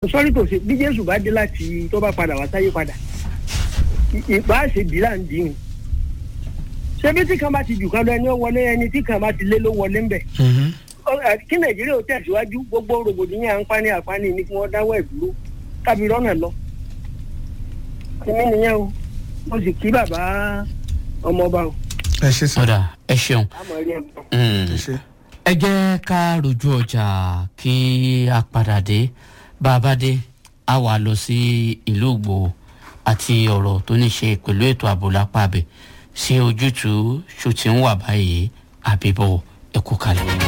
sọ́rí kò sí bí jésù bá dé láti tó bá padà wá sáyé padà ìbá ṣe bí là ń dín ṣebí tí kan bá ti jù kan lọ ẹni ó wọlé ẹni tí kan bá ti lé ló wọlé ńbẹ kí nàìjíríà ó tẹ̀síwájú gbogbo rògbòdìyàn àǹfààní àǹfààní ni kí wọ́n dáwọ́ ẹ̀ dúró kábí rọ́nà lọ èmi nìyẹn o mo sì kí bàbá ọmọọba o ẹ ṣe sàn ọ̀dà ẹ ṣeun. àmọ́ rí ẹ̀ bọ̀. Mm. ẹ ṣe. ẹ jẹ́ ká rojú ọjà kí a padà dé bá a bá dé a wà lọ sí ìlú ògbò àti ọ̀rọ̀ tó ní ṣe pẹ̀lú ètò ààbò lápá abẹ sí ojútùú ṣó ti ń wà báyìí àbíbọ̀ ẹ̀kú kalẹ̀.